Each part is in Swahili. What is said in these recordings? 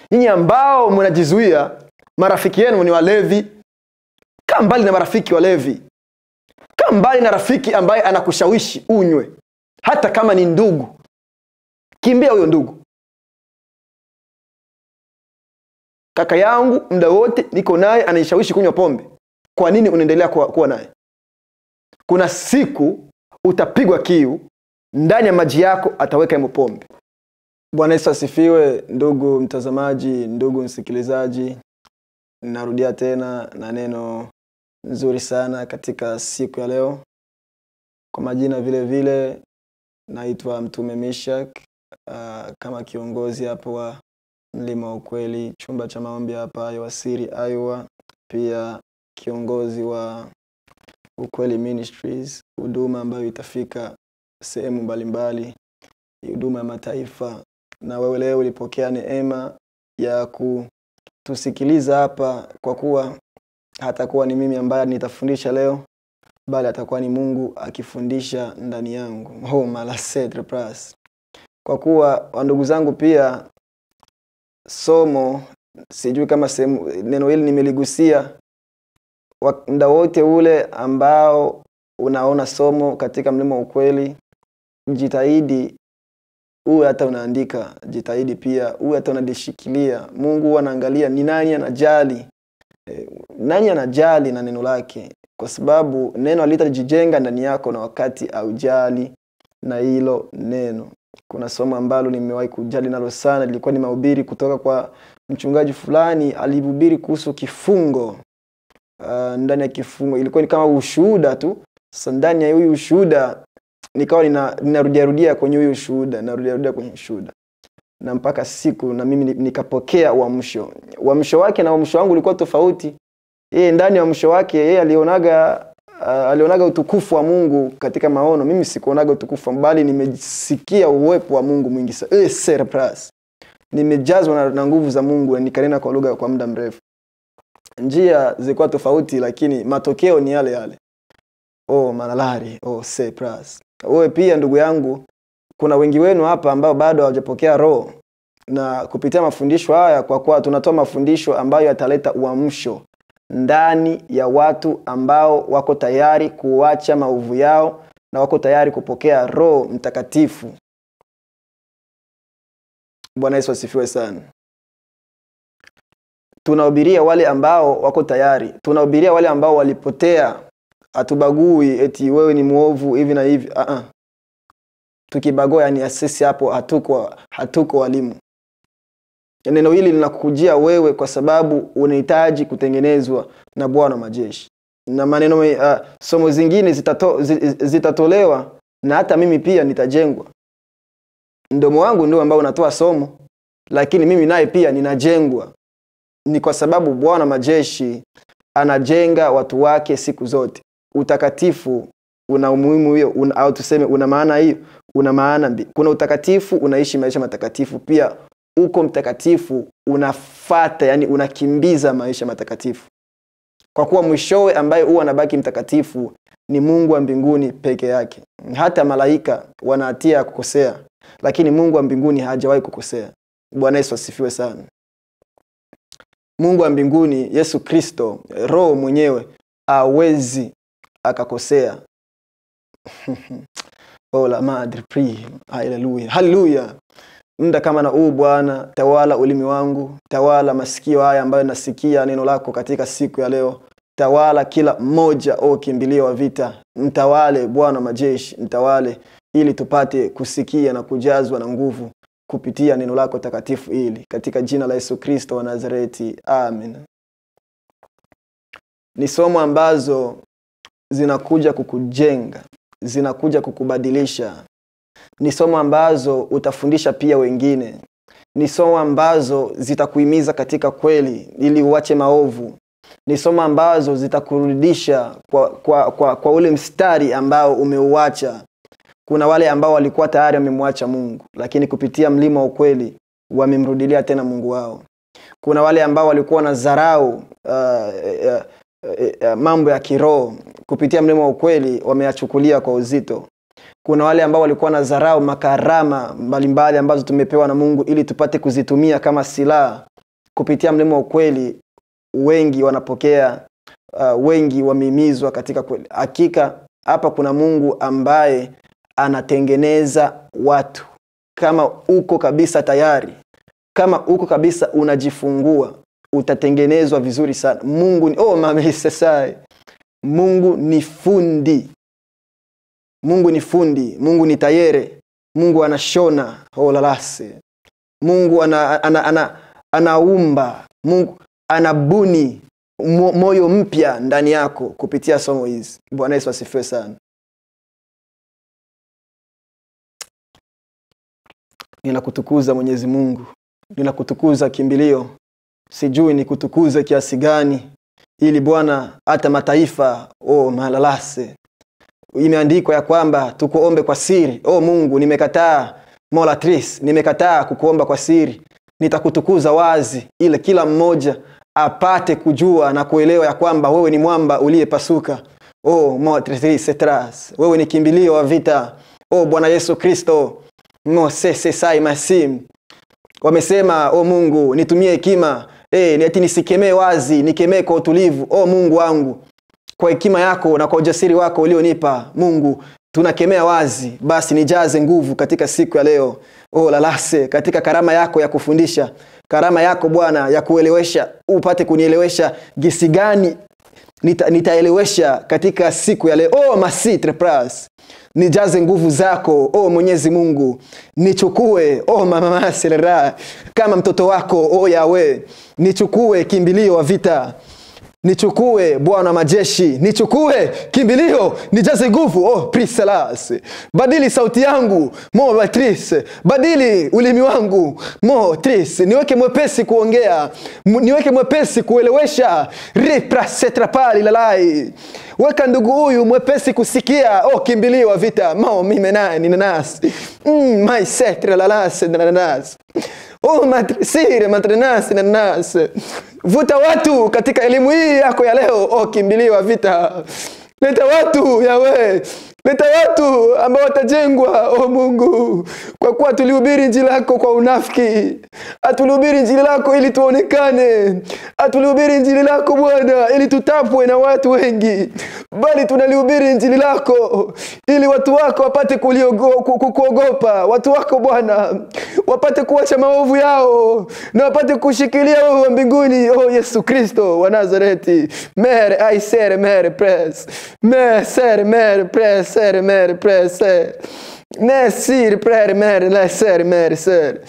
nyinyi ambao mnajizuia marafiki yenu ni walevi kaa mbali na marafiki walevi kaa mbali na rafiki ambaye anakushawishi unywe hata kama ni ndugu kimbia huyo ndugu kaka yangu muda wote niko naye ananishawishi kunywa pombe kwa nini unaendelea kuwa, kuwa naye kuna siku utapigwa kiu ndani ya maji yako ataweka imo pombe bwana yesu asifiwe ndugu mtazamaji ndugu msikilizaji narudia tena na neno nzuri sana katika siku ya leo kwa majina vile vile naitwa mtume mishak uh, kama kiongozi hapo wa mlima wa ukweli chumba cha maombi hapa yawasiri iowa pia kiongozi wa ukweli ministries huduma ambayo itafika sehemu mbalimbali huduma ya mataifa na wewe leo ulipokea neema ya kutusikiliza hapa kwa kuwa hatakuwa ni mimi ambaye nitafundisha leo bali atakuwa ni mungu akifundisha ndani yangu oh, malasetre plus kwa kuwa wandugu zangu pia somo sijui kama sehemu neno hili nimeligusia muda wote ule ambao unaona somo katika mlima wa ukweli jitahidi uwe hata unaandika jitahidi pia uwe hata unalishikilia mungu huwa anaangalia ni nani anajali e, nani anajali na neno lake kwa sababu neno alitajijenga ndani yako na wakati aujali na hilo neno kuna somo ambalo nimewahi kujali nalo sana lilikuwa ni mahubiri kutoka kwa mchungaji fulani alihubiri kuhusu kifungo uh, ndani ya kifungo ilikuwa ni kama ushuhuda tu sasa ndani ya huyu ushuhuda nikawa ninarudiarudia kwenye huyu ushuhuda narudiarudia kwenye ushuhuda na mpaka siku na mimi nikapokea uamsho uamsho wake na uamsho wangu ulikuwa tofauti yeye ndani ya uamsho wake yeye alionaga uh, alionaga utukufu wa mungu katika maono mimi sikuonaga utukufu bali nimesikia uwepo wa mungu mwingi sana nimejazwa na, na nguvu za mungu nikanena kwa lugha kwa muda mrefu njia zilikuwa tofauti lakini matokeo ni yale yale oh manalari oh wewe pia ndugu yangu kuna wengi wenu hapa ambao bado hawajapokea roho na kupitia mafundisho haya kwa kuwa tunatoa mafundisho ambayo yataleta uamsho ndani ya watu ambao wako tayari kuacha maovu yao na wako tayari kupokea roho mtakatifu bwana yesu asifiwe sana tunahubiria wale ambao wako tayari tunahubiria wale ambao walipotea hatubagui eti wewe ni mwovu hivi na hivi uh-uh. tukibagua yani sisi hapo hatuko hatuko walimu neno hili linakukujia wewe kwa sababu unahitaji kutengenezwa na bwana majeshi na maneno uh, somo zingine zitato, zitatolewa na hata mimi pia nitajengwa mdomo wangu ndio ambao unatoa somo lakini mimi naye pia ninajengwa ni kwa sababu bwana majeshi anajenga watu wake siku zote utakatifu una umuhimu hiyo una, au tuseme una maana hiyo una maana mbi. kuna utakatifu unaishi maisha matakatifu pia uko mtakatifu unafata yani unakimbiza maisha matakatifu kwa kuwa mwishowe ambaye huwa anabaki mtakatifu ni mungu wa mbinguni peke yake hata malaika wana hatia ya kukosea lakini mungu wa mbinguni hajawahi kukosea bwana yesu asifiwe sana mungu wa mbinguni yesu kristo roho mwenyewe awezi akakosea oh, la madre pri haleluya haleluya muda kama na huu bwana tawala ulimi wangu tawala masikio haya ambayo nasikia neno lako katika siku ya leo tawala kila mmoja o oh, kimbilio wa vita mtawale bwana majeshi mtawale ili tupate kusikia na kujazwa na nguvu kupitia neno lako takatifu hili katika jina la yesu kristo wa nazareti amen ni somo ambazo zinakuja kukujenga zinakuja kukubadilisha ni somo ambazo utafundisha pia wengine ni somo ambazo zitakuhimiza katika kweli ili uache maovu ni somo ambazo zitakurudisha kwa, kwa, kwa, kwa ule mstari ambao umeuacha kuna wale ambao walikuwa tayari wamemwacha mungu lakini kupitia mlima wa ukweli wamemrudilia tena mungu wao kuna wale ambao walikuwa na dharau uh, uh, uh, uh, mambo ya kiroho kupitia mlima wa ukweli wameyachukulia kwa uzito kuna wale ambao walikuwa na dharau makarama mbalimbali ambazo tumepewa na mungu ili tupate kuzitumia kama silaha kupitia mlima wa ukweli wengi wanapokea uh, wengi wamehimizwa katika kweli hakika hapa kuna mungu ambaye anatengeneza watu kama uko kabisa tayari kama uko kabisa unajifungua utatengenezwa vizuri sana mungu ni, oh, mamesesai mungu ni fundi mungu ni fundi mungu ni tayere mungu anashona olalase mungu ana, ana, ana, anaumba mungu anabuni mo, moyo mpya ndani yako kupitia somo hizi bwana yesu asifiwe sana ninakutukuza mwenyezi mungu ninakutukuza kimbilio sijui ni kutukuza kiasi gani ili bwana hata mataifa oh, malalase imeandikwa ya kwamba tukuombe kwa siri oh mungu nimekataa molatris nimekataa kukuomba kwa siri nitakutukuza wazi ili kila mmoja apate kujua na kuelewa ya kwamba wewe ni mwamba uliyepasuka oh, motrisetras wewe ni kimbilio wa vita oh bwana yesu kristo mosesesai masim wamesema o mungu nitumie hekima e, ati nisikemee wazi nikemee kwa utulivu o mungu wangu kwa hekima yako na kwa ujasiri wako ulionipa mungu tunakemea wazi basi nijaze nguvu katika siku ya leo o lalase katika karama yako ya kufundisha karama yako bwana ya kuelewesha upate kunielewesha gisi gani nita, nitaelewesha katika siku ya leo oh, masitre pras nijaze nguvu zako o oh, mwenyezi mungu nichukue o oh, mamaselera kama mtoto wako o oh, yawe nichukue kimbilio wa vita nichukue bwana majeshi nichukue kimbilio nijaze nguvu oh, priselas badili sauti yangu mo batris badili ulimi wangu mo tris niweke mwepesi kuongea M- niweke mwepesi kuelewesha riprasetrapali lalai weka ndugu huyu mwepesi kusikia oh, kimbilio wa vita mo mime naye ninanas mm, maisetre lalase nananas oh, matrisire matrenasi nanas vuta watu katika elimu hii yako ya leo oh, kimbilio wa vita leta watu yawe leta watu ambao watajengwa o oh mungu kwa kuwa tulihubiri injili lako kwa unafiki hatulihubiri injili lako ili tuonekane hatulihubiri injili lako bwana ili tutapwe na watu wengi bali tunalihubiri injili lako ili watu wako wapate kuliogo- ku- ku- kuogopa watu wako bwana wapate kuacha maovu yao na wapate kushikilia wewe wa mbinguni oh yesu kristo wa nazareti mere aisere mere pres me sere mere pres sere mere pres sere ne sir prere mere le sere mere sere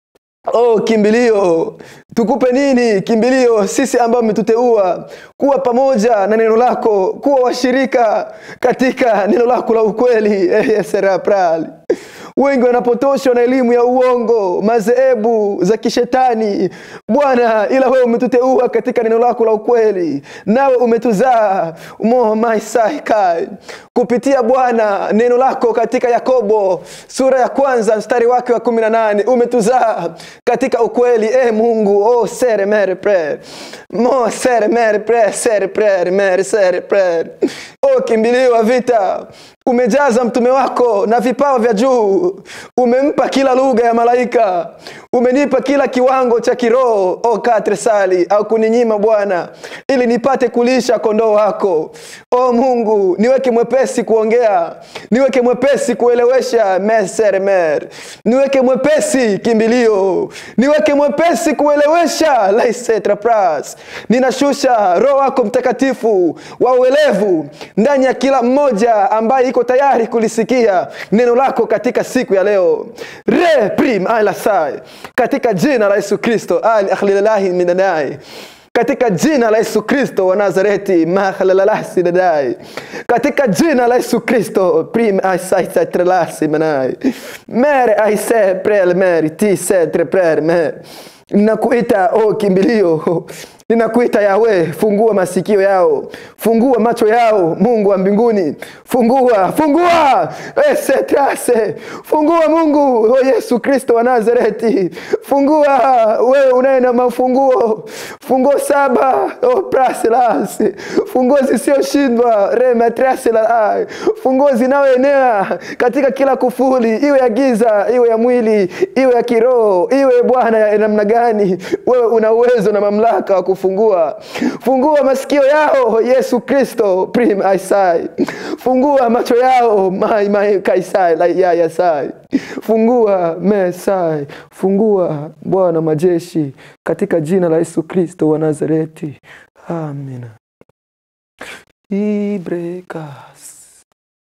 Oh, kimbilio tukupe nini kimbilio sisi ambao umetuteua kuwa pamoja na neno lako kuwa washirika katika neno lako la ukweli eserapral wengi wanapotoshwa na elimu ya uongo madhehebu za kishetani bwana ila wewe umetuteua katika neno lako la ukweli nawe umetuzaa momaisaikai kupitia bwana neno lako katika yakobo sura ya kwanza mstari wake wa kumi na nane umetuzaa katika ukweli e mungu o sere mere pre mo sere mere pre sere pre mere sere pre o kimbilio wa vita umejaza mtume wako na vipawa vya juu umempa kila lugha ya malaika umenipa kila kiwango cha kiroho o katresali au kuninyima bwana ili nipate kulisha kondoo wako o mungu niweke mwepesi kuongea niweke mwepesi kuelewesha mesermer niweke mwepesi kimbilio niweke mwepesi kuelewesha laisetrapras ninashusha roho wako mtakatifu wa uelevu ndani ya kila mmoja ambaye iko tayari kulisikia neno lako katika siku ya leo reprim alasai katika jina la yesu kristo ali akhlilalahi minanai katika jina la yesu kristo wa nazareti mahalalasi dadai katika jina la yesu kristo prim aisaisatrelasi manai mere aise prel meri ti setre prer mer ninakuita o oh, kimbilio ninakuita yawe fungua masikio yao fungua macho yao mungu wa mbinguni fungua fungua esetrase fungua mungu o yesu kristo wa nazareti fungua wewe unaye na mafunguo funguo saba oh, praselas funguo zisiyoshindwa rematraselai funguo zinayoenea katika kila kufuli iwe ya giza iwe ya mwili iwe ya kiroho iwe bwana ya namna gani wewe una uwezo na mamlaka wa kufungua fungua masikio yao yesu kristo prim aisai fungua macho yao mai mai kaisai laiyayasai fungua mesai fungua bwana majeshi katika jina la yesu kristo wa nazareti amina ibrekas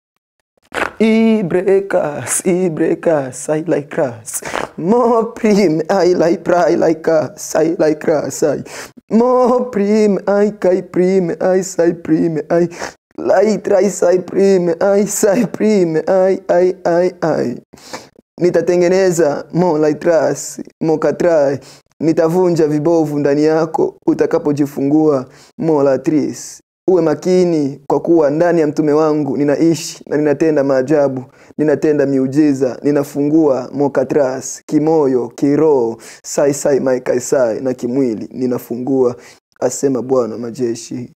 ibrekas ibrekas i like ras mo prim i like pra i like us i like ras i mo prim i kai prim i sai prim i lai trai sai prim i sai prim i i i i nitatengeneza mo laitras mo katrai nitavunja vibovu ndani yako utakapojifungua mo latris uwe makini kwa kuwa ndani ya mtume wangu ninaishi na ninatenda maajabu ninatenda miujiza ninafungua mokatras kimoyo kiroho sai sai maikaisai na kimwili ninafungua asema bwana majeshi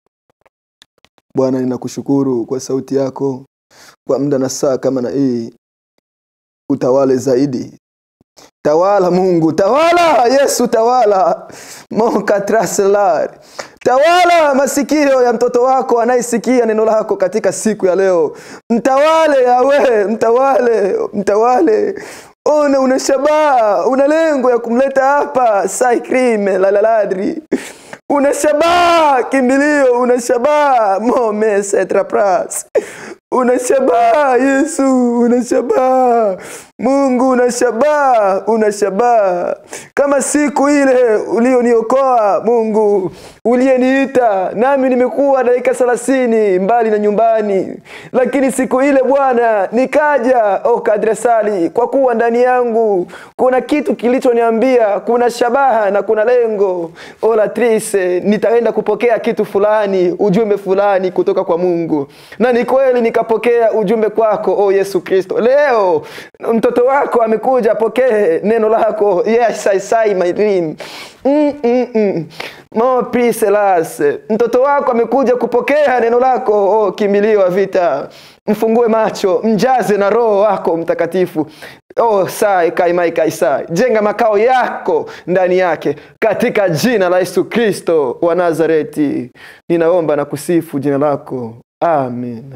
bwana ninakushukuru kwa sauti yako kwa muda na saa kama na hii utawale zaidi tawala mungu tawala yesu tawala monkatraselar tawala masikio ya mtoto wako anayesikia neno lako katika siku ya leo mtawale yawe mtawale mtawale una una shabaha una lengo ya kumleta hapa saikrime lalaladri una shabaha kimbilio una shabaha momesetrapras una shabaha yesu una shabaha mungu una shabaha una shabaha kama siku ile ulioniokoa mungu uliyeniita nami nimekuwa dakika thelathini mbali na nyumbani lakini siku ile bwana nikaja o kadresali kwa kuwa ndani yangu kuna kitu kilichoniambia kuna shabaha na kuna lengo o latrise nitaenda kupokea kitu fulani ujumbe fulani kutoka kwa mungu na ni kweli nikapokea ujumbe kwako o yesu kristo leo mtoto wako amekuja apokee neno lako yes I say my dream mm, mm, mm. Mo priselas mtoto wako amekuja kupokea neno lako oh, kimbilio wa vita mfungue macho mjaze na roho wako mtakatifu oh, sai kaimai kaisai jenga makao yako ndani yake katika jina la yesu kristo wa nazareti ninaomba na kusifu jina lako amen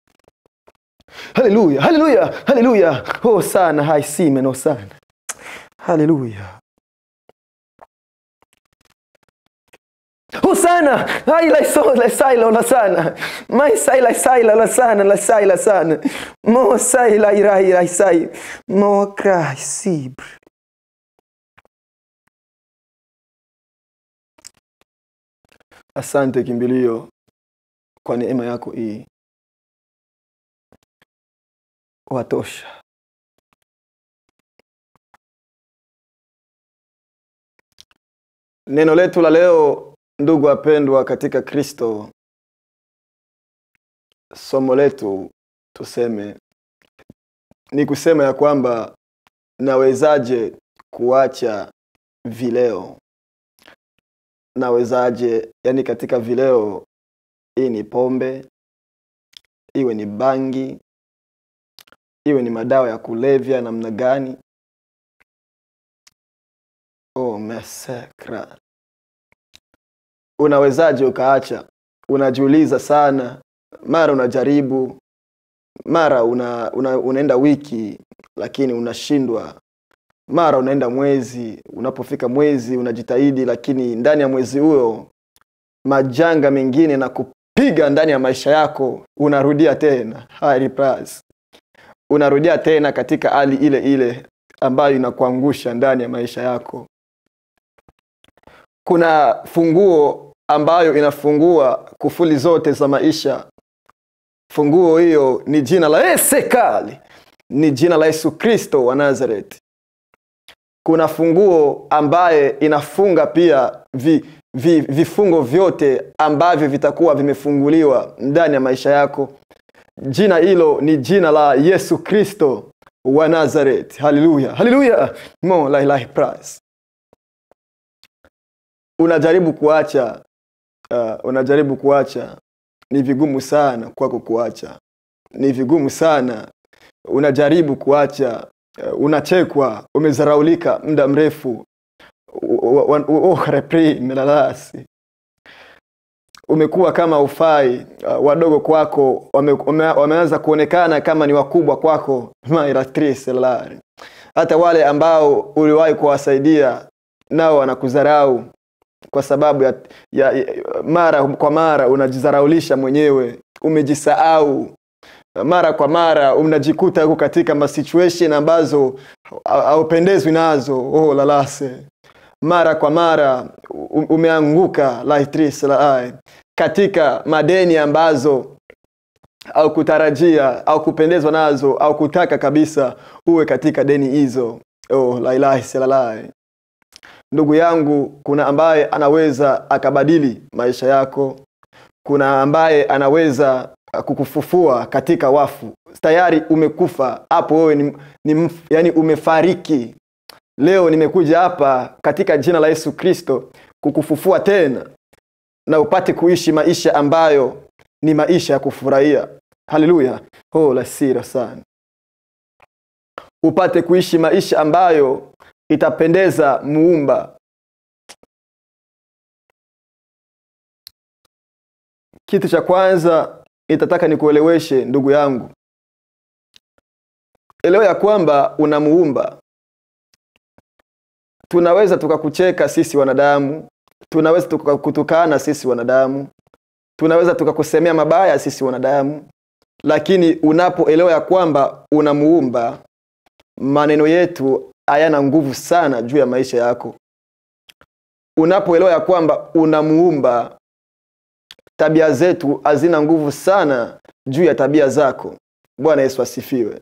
haleluya haleluya haleluya oh sana haisimeno oh, sana haleluya Hosana, ai la so la sai la sana. Mai sai la sai la la sana la sai la sana. Mo sai la irai la sai. Mo crai sibr. Asante kimbilio kwa neema yako hii. Watosha. Neno letu la leo ndugu wapendwa katika kristo somo letu tuseme ni kusema ya kwamba nawezaje kuacha vileo nawezaje yani katika vileo hii ni pombe iwe ni bangi iwe ni madawa ya kulevya namna gani oh, mesekra unawezaje ukaacha unajiuliza sana mara unajaribu mara una, una, unaenda wiki lakini unashindwa mara unaenda mwezi unapofika mwezi unajitahidi lakini ndani ya mwezi huyo majanga mengine na kupiga ndani ya maisha yako unarudia tena Plus. unarudia tena katika hali ile ile ambayo inakuangusha ndani ya maisha yako kuna funguo ambayo inafungua kufuli zote za maisha funguo hiyo ni jina la esekali ni jina la yesu kristo wa nazareti kuna funguo ambaye inafunga pia vi, vi, vifungo vyote ambavyo vitakuwa vimefunguliwa ndani ya maisha yako jina hilo ni jina la yesu kristo wa nazareti haleluya haleluya mo lailahi price unajaribu kuacha uh, unajaribu kuacha ni vigumu sana kwako kuacha ni vigumu sana unajaribu kuacha uh, unachekwa umezaraulika muda mrefu oh, repri melalasi umekuwa kama ufai uh, wadogo kwako wame, wame, wameanza kuonekana kama ni wakubwa kwako mairatrice lari hata wale ambao uliwahi kuwasaidia nao wanakudharau kwa sababu ya, ya, ya mara kwa mara unajizaraulisha mwenyewe umejisahau mara kwa mara unajikuta huko katika masituation ambazo haupendezwi nazo oh, lalase mara kwa mara umeanguka laitris laai katika madeni ambazo au kutarajia au kupendezwa nazo au kutaka kabisa uwe katika deni hizo oh, lailahi selalai ndugu yangu kuna ambaye anaweza akabadili maisha yako kuna ambaye anaweza kukufufua katika wafu tayari umekufa hapo wewe ni, ni, yani umefariki leo nimekuja hapa katika jina la yesu kristo kukufufua tena na upate kuishi maisha ambayo ni maisha ya kufurahia haleluya oh, lasira sana upate kuishi maisha ambayo itapendeza muumba kitu cha kwanza nitataka nikueleweshe ndugu yangu elewa ya kwamba una muumba tunaweza tukakucheka sisi wanadamu tunaweza tukakutukana sisi wanadamu tunaweza tukakusemea mabaya sisi wanadamu lakini unapoelewa ya kwamba una muumba maneno yetu hayana nguvu sana juu ya maisha yako unapoelewa ya kwamba una muumba tabia zetu hazina nguvu sana juu ya tabia zako bwana yesu asifiwe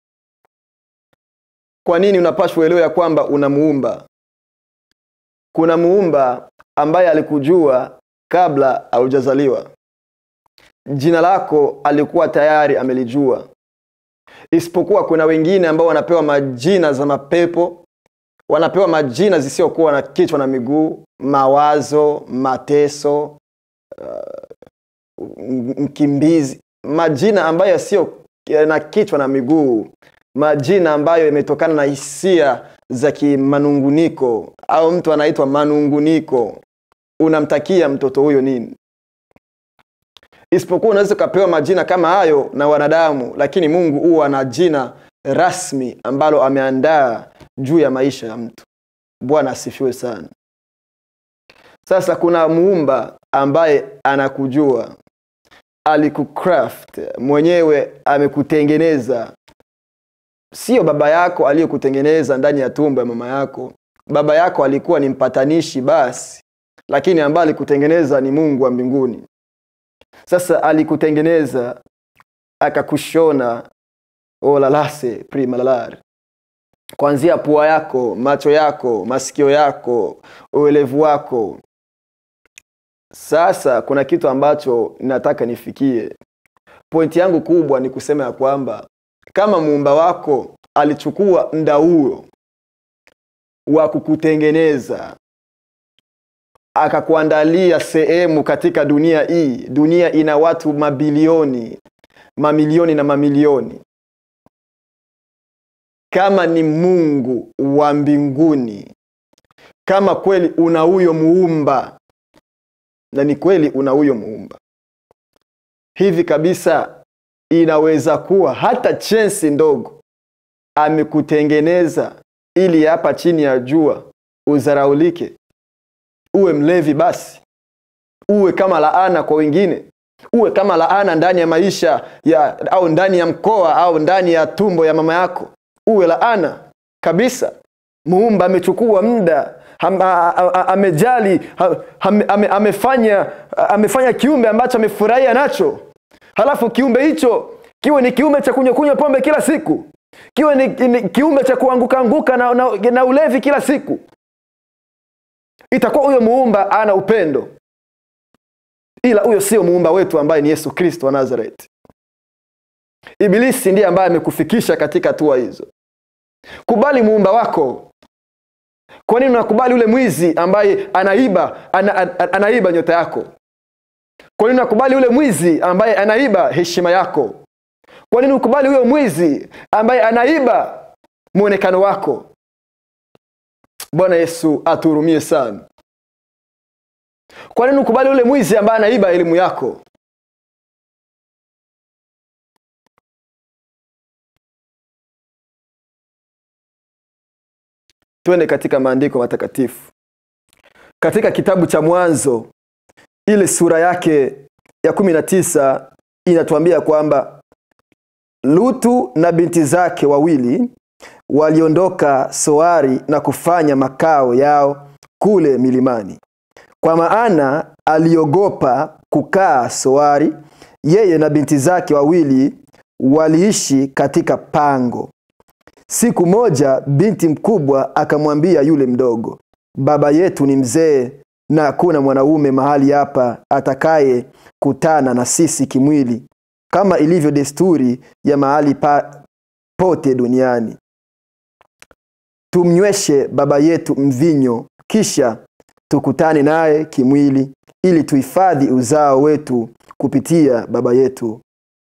kwa nini unapashwa uelewe ya kwamba una muumba kuna muumba ambaye alikujua kabla haujazaliwa jina lako alikuwa tayari amelijua isipokuwa kuna wengine ambao wanapewa majina za mapepo wanapewa majina zisiyokuwa na kichwa na miguu mawazo mateso uh, mkimbizi majina ambayo yasiyo na kichwa na miguu majina ambayo imetokana na hisia za kimanunguniko au mtu anaitwa manunguniko unamtakia mtoto huyo nini isipokuwa unaweza ukapewa majina kama hayo na wanadamu lakini mungu huwa ana jina rasmi ambalo ameandaa juu ya maisha ya mtu bwana asifiwe sana sasa kuna muumba ambaye anakujua alikucraft mwenyewe amekutengeneza sio baba yako aliyekutengeneza ndani ya tumbo ya mama yako baba yako alikuwa ni mpatanishi basi lakini ambaye alikutengeneza ni mungu wa mbinguni sasa alikutengeneza akakushona olalase primalalari kwanzia pua yako macho yako masikio yako uelevu wako sasa kuna kitu ambacho nataka nifikie pointi yangu kubwa ni kusema ya kwamba kama muumba wako alichukua mda huo wa kukutengeneza akakuandalia sehemu katika dunia hii dunia ina watu mabilioni mamilioni na mamilioni kama ni mungu wa mbinguni kama kweli una huyo muumba na ni kweli una huyo muumba hivi kabisa inaweza kuwa hata chensi ndogo amekutengeneza ili hapa chini ya jua uzaraulike uwe mlevi basi uwe kama laana kwa wengine uwe kama laana ndani ya maisha ya au ndani ya mkoa au ndani ya tumbo ya mama yako uwe laana kabisa muumba amechukua muda amejali ame, ame, amefanya amefanya kiumbe ambacho amefurahia nacho halafu kiumbe hicho kiwe ni kiumbe cha kunywa kunywa pombe kila siku kiwe ni, ni kiumbe cha kuanguka anguka na, na, na ulevi kila siku itakuwa huyo muumba ana upendo ila huyo sio muumba wetu ambaye ni yesu kristo wa nazareti ibilisi ndiye ambaye amekufikisha katika hatua hizo kubali muumba wako kwa nini unakubali yule mwizi ambaye anaiba ana, ana, anaiba nyota yako kwa nini unakubali yule mwizi ambaye anaiba heshima yako kwa nini ukubali huyo mwizi ambaye anaiba mwonekano wako bwana yesu atuhurumie sana kwa nini ukubali yule mwizi ambaye anaiba elimu yako twende katika maandiko matakatifu katika kitabu cha mwanzo ile sura yake ya kumi na tisa inatuambia kwamba lutu na binti zake wawili waliondoka soari na kufanya makao yao kule milimani kwa maana aliogopa kukaa soari yeye na binti zake wawili waliishi katika pango siku moja binti mkubwa akamwambia yule mdogo baba yetu ni mzee na hakuna mwanaume mahali hapa atakaye kutana na sisi kimwili kama ilivyo desturi ya mahali pa, pote duniani tumnyweshe baba yetu mvinyo kisha tukutane naye kimwili ili tuhifadhi uzao wetu kupitia baba yetu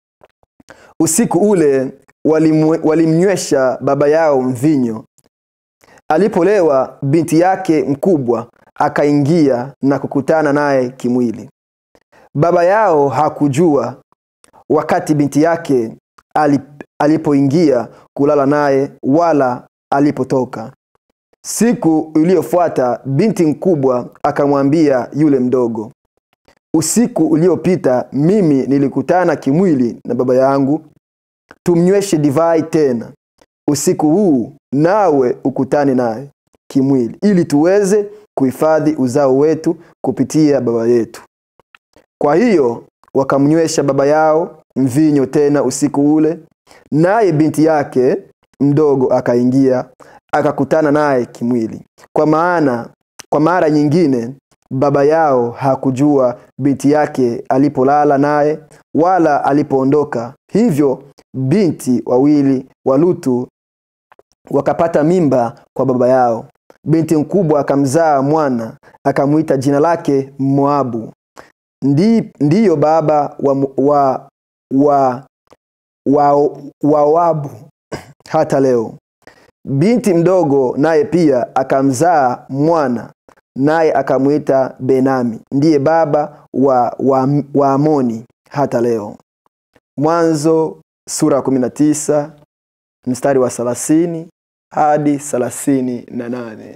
usiku ule walimwe- walimnywesha baba yao mvinyo alipolewa binti yake mkubwa akaingia na kukutana naye kimwili baba yao hakujua wakati binti yake alip- alipoingia kulala naye wala alipotoka siku iliyofuata binti mkubwa akamwambia yule mdogo usiku uliopita mimi nilikutana kimwili na baba yangu tumnyweshe divai tena usiku huu nawe ukutane naye kimwili ili tuweze kuhifadhi uzao wetu kupitia baba yetu kwa hiyo wakamnywesha baba yao mvinyo tena usiku ule naye binti yake mdogo akaingia akakutana naye kimwili kwa maana kwa mara nyingine baba yao hakujua binti yake alipolala naye wala alipoondoka hivyo binti wawili wa lutu wakapata mimba kwa baba yao binti mkubwa akamzaa mwana akamwita jina lake moabu Ndi, ndiyo baba wa, wa, wa, wa, wa wabu hata leo binti mdogo naye pia akamzaa mwana naye akamwita benami ndiye baba wa, wa, wa amoni hata leo mwanzo sura ya 19 mstari wa 30 hadi 38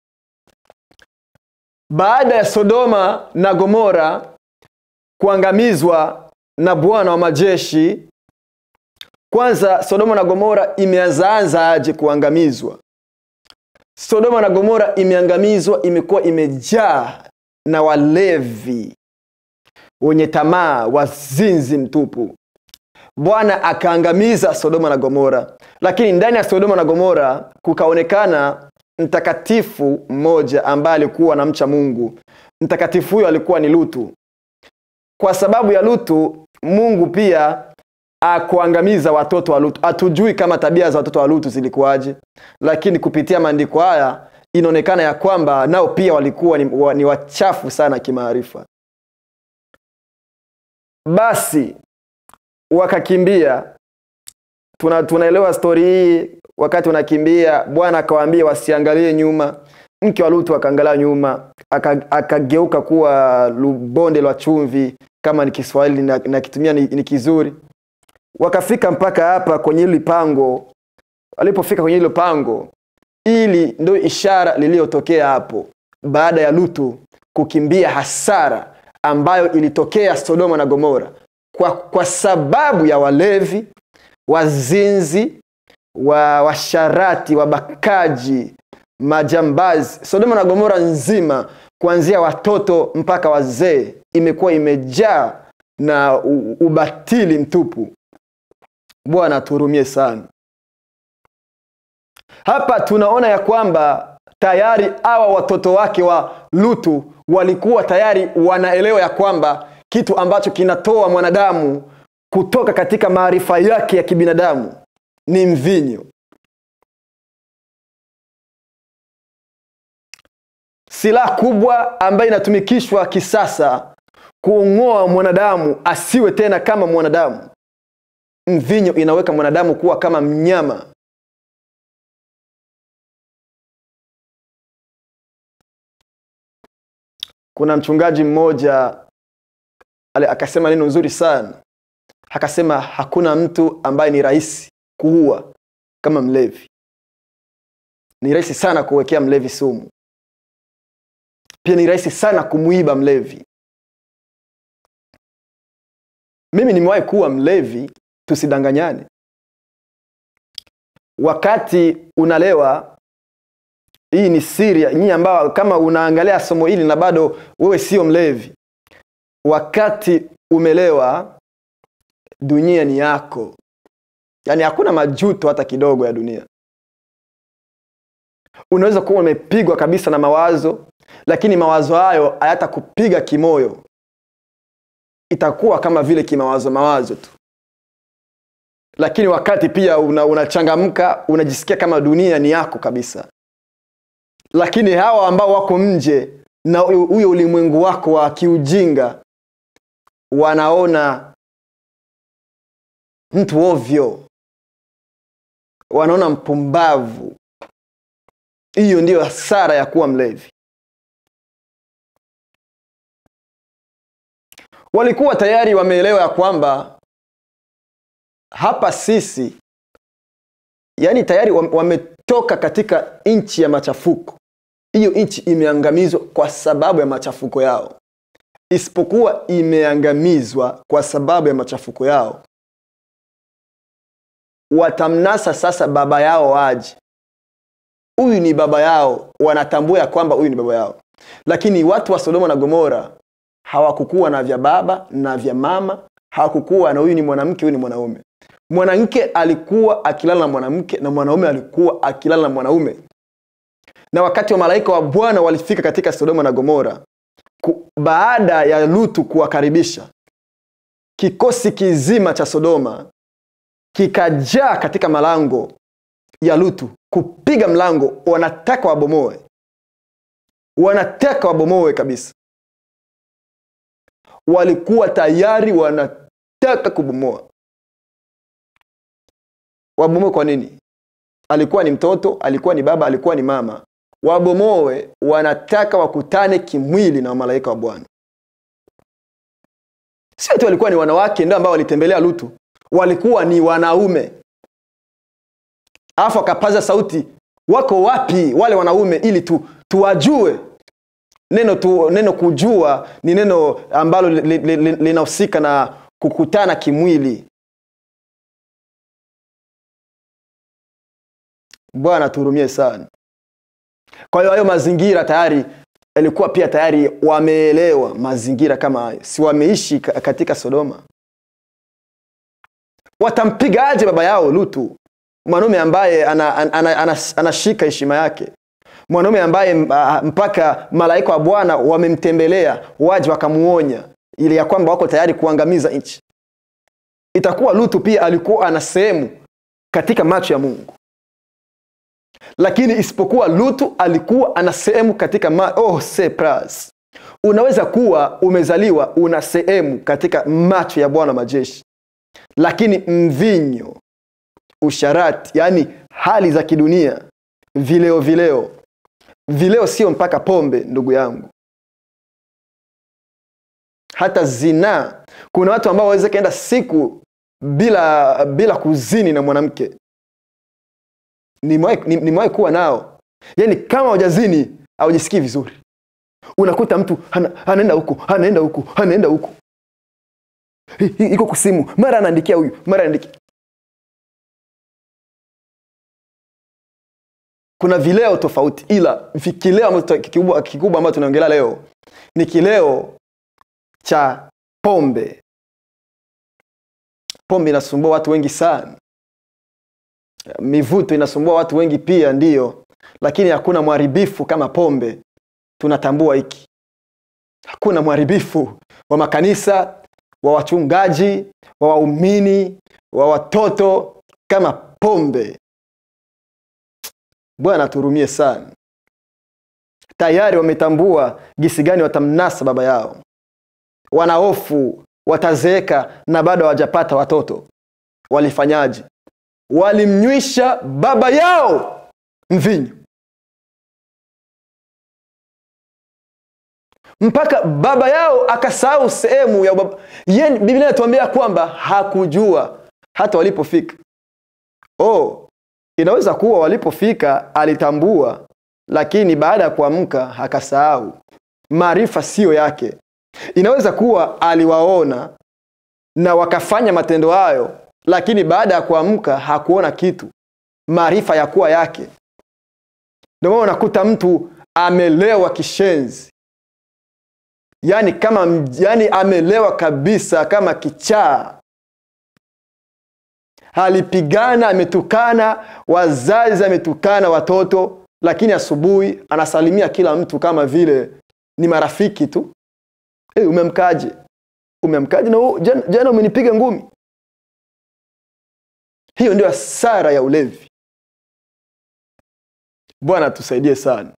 baada ya sodoma na gomora kuangamizwa na bwana wa majeshi kwanza sodoma na gomora imeanzaanza aje kuangamizwa sodoma na gomora imeangamizwa imekuwa imejaa na walevi wenye tamaa wazinzi mtupu bwana akaangamiza sodoma na gomora lakini ndani ya sodoma na gomora kukaonekana mtakatifu mmoja ambaye alikuwa na mcha mungu mtakatifu huyo alikuwa ni lutu kwa sababu ya lutu mungu pia akuangamiza watoto wa lutu hatujui kama tabia za watoto wa lutu zilikuwaje lakini kupitia maandiko haya inaonekana ya kwamba nao pia walikuwa ni, wa, ni wachafu sana kimaarifa basi wakakimbia tuna, tunaelewa stori hii wakati wanakimbia bwana akawaambia wasiangalie nyuma mke wa lutu akaangalia nyuma aka- akageuka kuwa lu- bonde la chumvi kama ni kiswahili na- nakitumia ni, ni kizuri wakafika mpaka hapa kwenye hili pango walipofika kwenye hilo pango ili ndio ishara liliyotokea hapo baada ya lutu kukimbia hasara ambayo ilitokea sodoma na gomora kwa, kwa sababu ya walevi wazinzi wa washarati wabakaji majambazi sodoma na gomora nzima kuanzia watoto mpaka wazee imekuwa imejaa na u- ubatili mtupu bwana atuhurumie sana hapa tunaona ya kwamba tayari hawa watoto wake wa lutu walikuwa tayari wanaelewa ya kwamba kitu ambacho kinatoa mwanadamu kutoka katika maarifa yake ya kibinadamu ni mvinyo silaha kubwa ambayo inatumikishwa kisasa kuong'oa mwanadamu asiwe tena kama mwanadamu mvinyo inaweka mwanadamu kuwa kama mnyama kuna mchungaji mmoja ale- akasema neno nzuri sana akasema hakuna mtu ambaye ni rahisi kuua kama mlevi ni rahisi sana kuwekea mlevi sumu pia ni rahisi sana kumwiba mlevi mimi nimewahi kuwa mlevi tusidanganyane wakati unalewa hii ni siri nyinyi ambao kama unaangalia somo hili na bado wewe sio mlevi wakati umelewa dunia ni yako yaani hakuna majuto hata kidogo ya dunia unaweza kuwa umepigwa kabisa na mawazo lakini mawazo hayo hayatakupiga kimoyo itakuwa kama vile kimawazo mawazo tu lakini wakati pia unachangamka una unajisikia kama dunia ni yako kabisa lakini hawa ambao wako nje na huyo ulimwengu wako wa kiujinga wanaona mtu ovyo wanaona mpumbavu hiyo ndiyo hasara ya kuwa mlevi walikuwa tayari wameelewa ya kwamba hapa sisi yaani tayari wametoka katika nchi ya machafuko hiyo nchi imeangamizwa kwa sababu ya machafuko yao isipokuwa imeangamizwa kwa sababu ya machafuko yao watamnasa sasa baba yao aje huyu ni baba yao wanatambua ya kwamba huyu ni baba yao lakini watu wa sodoma na gomora hawakukuwa na vya baba na vya mama hawakukuwa na huyu ni mwanamke huyu ni mwanaume mwanamke alikuwa akilala na mwanamke na mwanaume alikuwa akilala na mwanaume na wakati wa malaika wa bwana walifika katika sodoma na gomora ku, baada ya lutu kuwakaribisha kikosi kizima cha sodoma kikajaa katika malango ya lutu kupiga mlango wanataka wabomoe wanataka wabomoe kabisa walikuwa tayari wanataka kubomoa wabomoe kwa nini alikuwa ni mtoto alikuwa ni baba alikuwa ni mama wabomoe wanataka wakutane kimwili na malaika wa bwana sio tu walikuwa ni wanawake ndio ambao walitembelea lutu walikuwa ni wanaume alafu akapaza sauti wako wapi wale wanaume ili tu, tuwajue neno tu, neno kujua ni neno ambalo linahusika li, li, li, na kukutana kimwili bwana tuhurumie sana kwa hiyo hayo mazingira tayari yalikuwa pia tayari wameelewa mazingira kama hayo si wameishi katika sodoma watampigaje baba yao lutu mwanaume ambaye anashika ana, ana, ana, ana heshima yake mwanaume ambaye mpaka malaika wa bwana wamemtembelea waje wakamuonya ili ya kwamba wako tayari kuangamiza nchi itakuwa lutu pia alikuwa ana sehemu katika macho ya mungu lakini isipokuwa lutu alikuwa ana sehemu katika ma- oh, sepras unaweza kuwa umezaliwa una sehemu katika macho ya bwana majeshi lakini mvinyo usharati yaani hali za kidunia vileo vileo vileo sio mpaka pombe ndugu yangu hata zinaa kuna watu ambao waweza kaenda siku bila bila kuzini na mwanamke nimewahi kuwa nao yaani kama hujazini haujisikii vizuri unakuta mtu ana, anaenda huku anaenda huku anaenda huku iko kusimu mara anaandikia huyu mara anaandikia kuna vileo tofauti ila kileo kikubwa, kikubwa ambayo tunaongelea leo ni kileo cha pombe pombe inasumbua watu wengi sana mivuto inasumbua watu wengi pia ndiyo lakini hakuna mharibifu kama pombe tunatambua hiki hakuna mharibifu wa makanisa wa wachungaji wa waumini wa watoto kama pombe bwana turumie sana tayari wametambua jinsi gani watamnasa baba yao wana hofu watazeeka na bado hawajapata watoto walifanyaje walimnywisha baba yao mvinyo mpaka baba yao akasahau sehemu ya baba. Ye, biblia inatuambia kwamba hakujua hata walipofika oh, inaweza kuwa walipofika alitambua lakini baada ya kuamka akasahau maarifa siyo yake inaweza kuwa aliwaona na wakafanya matendo hayo lakini baada ya kuamka hakuona kitu maarifa ya kuwa yake ndio maana unakuta mtu amelewa kishenzi yaani kama yani amelewa kabisa kama kichaa alipigana ametukana wazazi ametukana watoto lakini asubuhi anasalimia kila mtu kama vile ni marafiki tu hey, umemkaje umemkaje na u- jana, jana umenipiga ngumi hiyo ndio hasara ya ulevi bwana tusaidie sana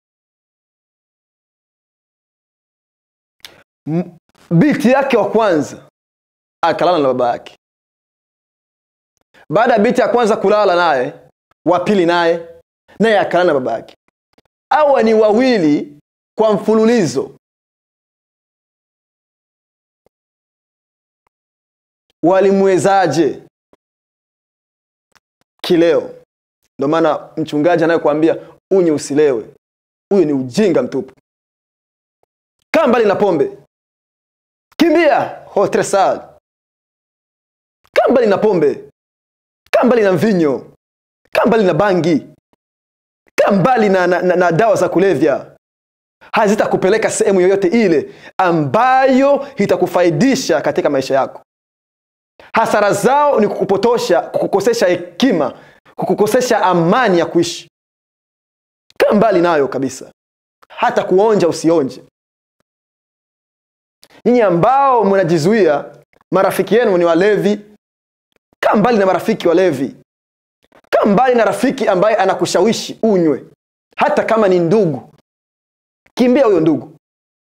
M- binti yake wa kwanza akalala na baba yake baada ya binti ya kwanza kulala naye wa pili naye naye akalala na baba yake awa ni wawili kwa mfululizo walimwezaje kileo ndio maana mchungaji anayekwambia unye usilewe huyu ni ujinga mtupu kaa mbali na pombe kimbia hotresal kaa mbali na pombe kaa mbali na mvinyo kaa mbali na bangi kaa mbali na, na, na, na dawa za kulevya hazitakupeleka sehemu yoyote ile ambayo itakufaidisha katika maisha yako hasara zao ni kukupotosha kukukosesha hekima kukukosesha amani ya kuishi kaa mbali nayo kabisa hata kuonja usionje nyinyi ambao mnajizuia marafiki yenu ni walevi kaa mbali na marafiki walevi kaa mbali na rafiki ambaye anakushawishi unywe hata kama ni ndugu kimbia huyo ndugu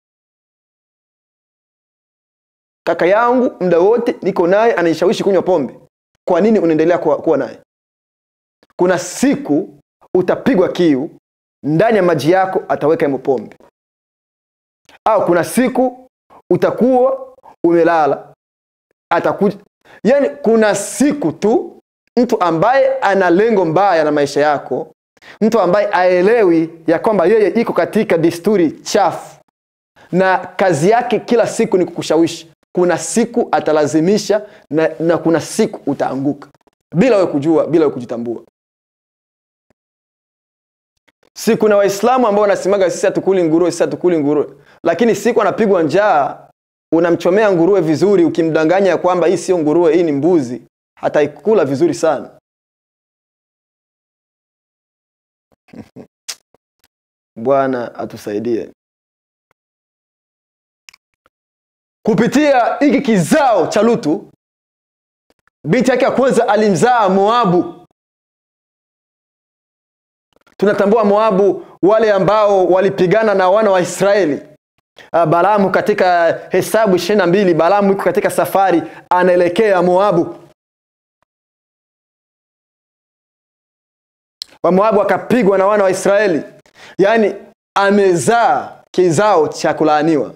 kaka yangu muda wote niko naye ananishawishi kunywa pombe kwa nini unaendelea kuwa, kuwa naye kuna siku utapigwa kiu ndani ya maji yako ataweka imo pombe au kuna siku utakuwa umelala atakuja yaani kuna siku tu mtu ambaye ana lengo mbaya na maisha yako mtu ambaye aelewi ya kwamba yeye iko katika desturi chafu na kazi yake kila siku ni kukushawishi kuna siku atalazimisha na, na kuna siku utaanguka bila we kujua bila we kujitambua si kuna waislamu ambao wanasemaga sisi hatukuli nguruwe sisi hatukuli nguruwe lakini siku anapigwa njaa unamchomea nguruwe vizuri ukimdanganya ya kwamba hii sio nguruwe hii ni mbuzi hataikula vizuri sana bwana atusaidie kupitia hiki kizao cha lutu binti yake ya kwanza alimzaa moabu tunatambua moabu wale ambao walipigana na wana wa israeli Uh, balamu katika hesabu ishirini na mbili balamu iko katika safari anaelekea moabu wamoabu akapigwa na wana wa israeli yaani amezaa kizao cha kulaaniwa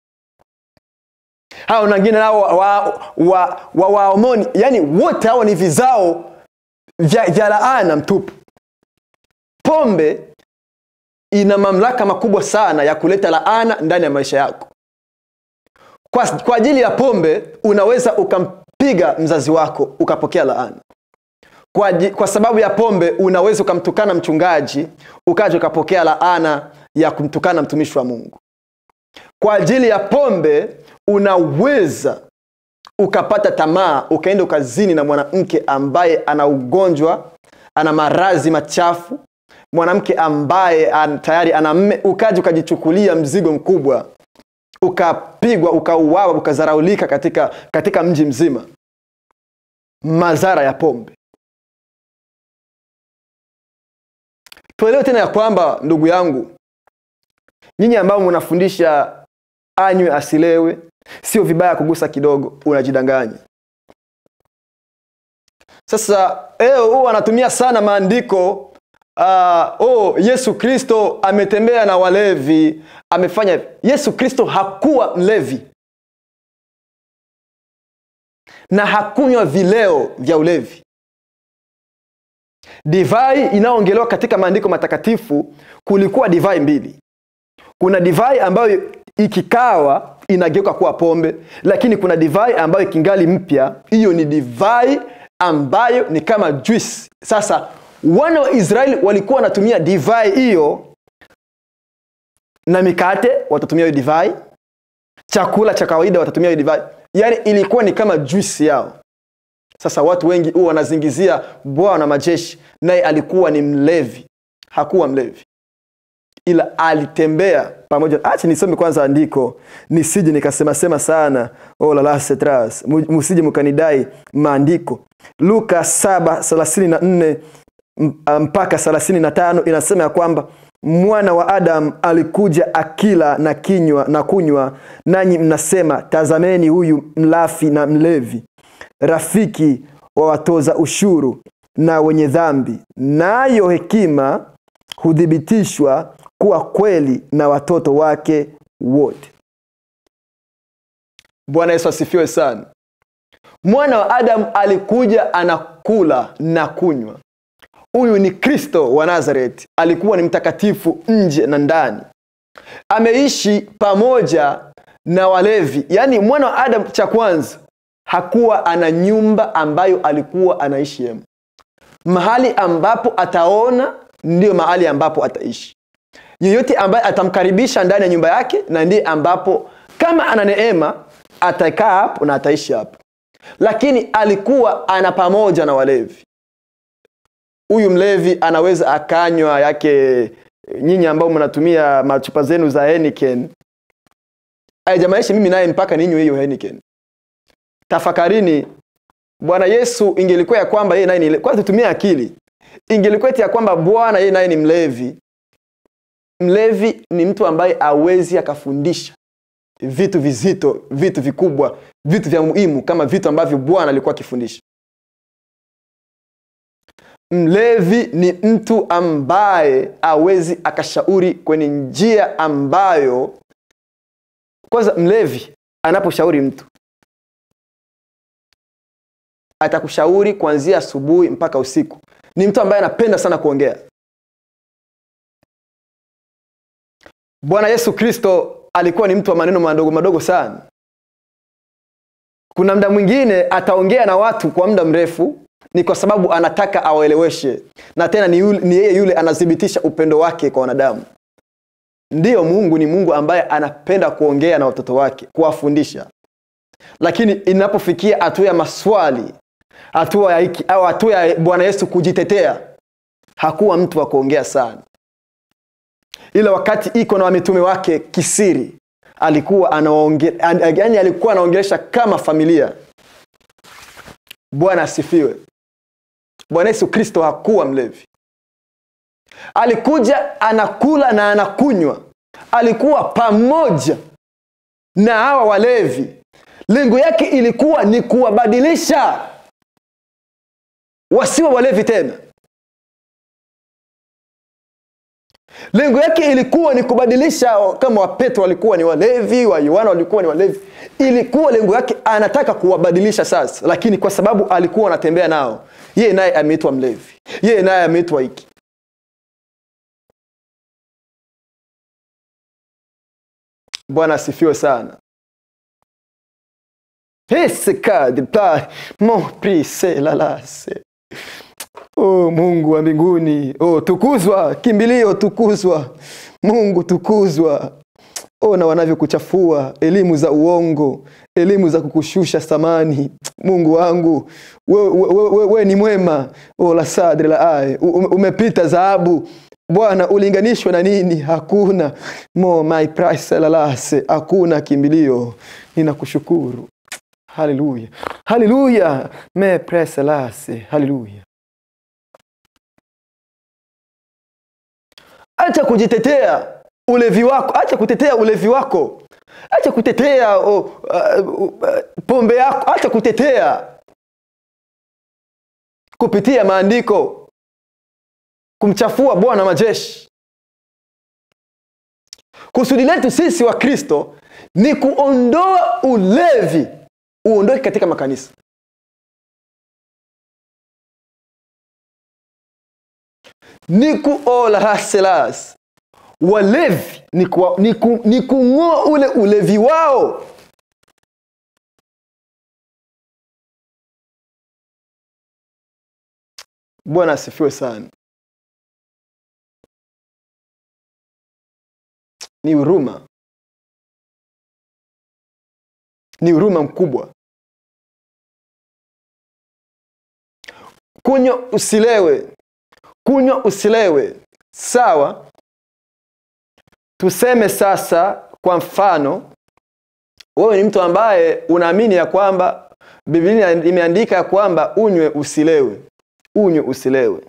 hao wengine nao waomoni wa, wa, wa, waomoni, yaani wote hao ni vizao vya, vya laana mtupu pombe ina mamlaka makubwa sana ya kuleta laana ndani ya maisha yako kwa, kwa ajili ya pombe unaweza ukampiga mzazi wako ukapokea laana kwa, aji- kwa sababu ya pombe unaweza ukamtukana mchungaji ukaja ukapokea laana ya kumtukana mtumishi wa mungu kwa ajili ya pombe unaweza ukapata tamaa ukaenda ukazini na mwanamke ambaye ana ugonjwa ana marazi machafu mwanamke ambaye an, tayari ana mme ukaja ukajichukulia mzigo mkubwa ukapigwa ukauawa ukazaraulika katika, katika mji mzima madhara ya pombe tuelewe tena ya kwamba ndugu yangu nyinyi ambao mnafundisha anywe asilewe sio vibaya kugusa kidogo unajidanganya sasa leo huwa anatumia sana maandiko uh, oh, yesu kristo ametembea na walevi amefanya hivi. yesu kristo hakuwa mlevi na hakunywa vileo vya ulevi divai inayoongelewa katika maandiko matakatifu kulikuwa divai mbili kuna divai ambayo ikikawa inageuka kuwa pombe lakini kuna divai ambayo ikingali mpya hiyo ni divai ambayo ni kama juice sasa wana wa israeli walikuwa wanatumia divai hiyo na mikate watatumia hiyo divai chakula cha kawaida watatumia hiyo divai yaani ilikuwa ni kama juice yao sasa watu wengi huwa wanazingizia bwana majeshi naye alikuwa ni mlevi hakuwa mlevi ila alitembea pamoja acha nisome kwanza andiko nisije nikasemasema sana oh, lala setras Mu- musije mkanidai maandiko luka 734 mpaka 35 inasema ya kwamba mwana wa adam alikuja akila na kinywa na kunywa nanyi mnasema tazameni huyu mlafi na mlevi rafiki wa watoza ushuru na wenye dhambi nayo hekima huthibitishwa kuwa kweli na watoto wake wote bwana yesu asifiwe sana mwana wa adamu alikuja anakula na kunywa huyu ni kristo wa nazareti alikuwa ni mtakatifu nje na ndani ameishi pamoja na walevi yaani mwana wa adamu cha kwanza hakuwa ana nyumba ambayo alikuwa anaishi yemo mahali ambapo ataona ndiyo mahali ambapo ataishi yeyote ambaye atamkaribisha ndani ya nyumba yake na ndiye ambapo kama ana neema atakaa hapo na ataishi hapo lakini alikuwa ana pamoja na walevi huyu mlevi anaweza akanywa yake nyinyi ambao mnatumia machupa zenu za heniken aijamaishi mimi naye mpaka ninywe hiyo heniken tafakarini bwana yesu ingelikuwa ya kwamba yeye naye ni kwanza tutumie akili ingelikuwa eti ya kwamba bwana yeye naye ni mlevi mlevi ni mtu ambaye awezi akafundisha vitu vizito vitu vikubwa vitu vya muhimu kama vitu ambavyo bwana alikuwa akifundisha mlevi ni mtu ambaye awezi akashauri kwenye njia ambayo kwanza mlevi anaposhauri mtu atakushauri kuanzia asubuhi mpaka usiku ni mtu ambaye anapenda sana kuongea bwana yesu kristo alikuwa ni mtu wa maneno madogo madogo sana kuna mda mwingine ataongea na watu kwa muda mrefu ni kwa sababu anataka awaeleweshe na tena ni, yule, ni yeye yule anathibitisha upendo wake kwa wanadamu ndiyo mungu ni mungu ambaye anapenda kuongea na watoto wake kuwafundisha lakini inapofikia hatua ya maswali hatua ya hiki au hatua ya bwana yesu kujitetea hakuwa mtu wa kuongea sana ila wakati iko na mitume wake kisiri alikuwa anaonge, yani alikuwa anaongelesha kama familia bwana asifiwe bwana yesu kristo hakuwa mlevi alikuja anakula na anakunywa alikuwa pamoja na hawa walevi lengo yake ilikuwa ni kuwabadilisha wasiwe walevi tena lengo yake ilikuwa ni kubadilisha kama wapetro walikuwa ni walevi wa yohana walikuwa ni walevi ilikuwa lengo yake anataka kuwabadilisha sasa lakini kwa sababu alikuwa anatembea nao yeye naye ameitwa mlevi yeye naye ameitwa hiki bwana asifiwe sana hesekadpa mopriselalase oh, mungu wa mbinguni oh, tukuzwa kimbilio tukuzwa mungu tukuzwa ona wanavyokuchafua elimu za uongo elimu za kukushusha thamani mungu wangu we, we, we, we, we ni mwema oh, la sadre la ae umepita dhahabu bwana ulinganishwe na nini hakuna mo my price lalase hakuna kimbilio ninakushukuru haleluya haleluya me preselase haleluya acha kujitetea ulevi wako acha kutetea ulevi wako acha kutetea oh, uh, uh, pombe yako acha kutetea kupitia maandiko kumchafua bwana majeshi kusudi letu sisi wa kristo ni kuondoa ulevi uondoke katika makanisa ni kuolahaselas walevi ni, kuwa, ni, ku, ni kung'oa ule ulevi wao bwana asifiwe sana ni huruma ni huruma mkubwa kunywa usilewe kunywa usilewe sawa tuseme sasa kwa mfano wewe ni mtu ambaye unaamini ya kwamba biblia imeandika ya kwamba unywe usilewe unywe usilewe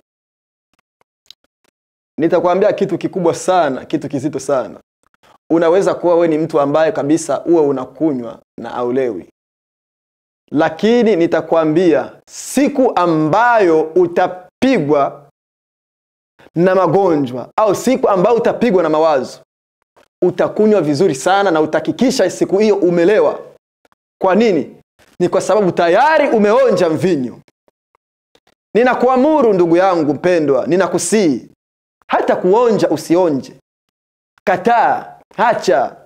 nitakwambia kitu kikubwa sana kitu kizito sana unaweza kuwa wewe ni mtu ambaye kabisa uwe unakunywa na aulewi lakini nitakwambia siku ambayo utapigwa na magonjwa au siku ambayo utapigwa na mawazo utakunywa vizuri sana na utahakikisha siku hiyo umelewa kwa nini ni kwa sababu tayari umeonja mvinyo ninakuamuru ndugu yangu mpendwa ninakusii hata kuonja usionje kataa hacha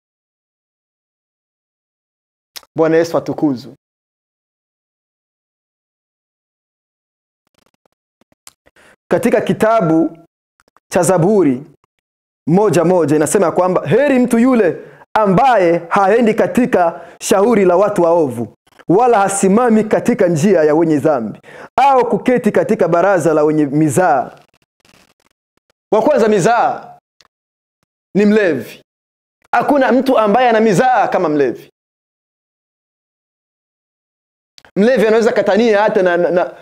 bwana yesu atukuzwe katika kitabu cha zaburi moja moja inasema ya kwamba heri mtu yule ambaye haendi katika shauri la watu waovu wala hasimami katika njia ya wenye dhambi au kuketi katika baraza la wenye mizaa wa kwanza mizaa ni mlevi hakuna mtu ambaye ana mizaa kama mlevi mlevi anaweza katania hata na, na, na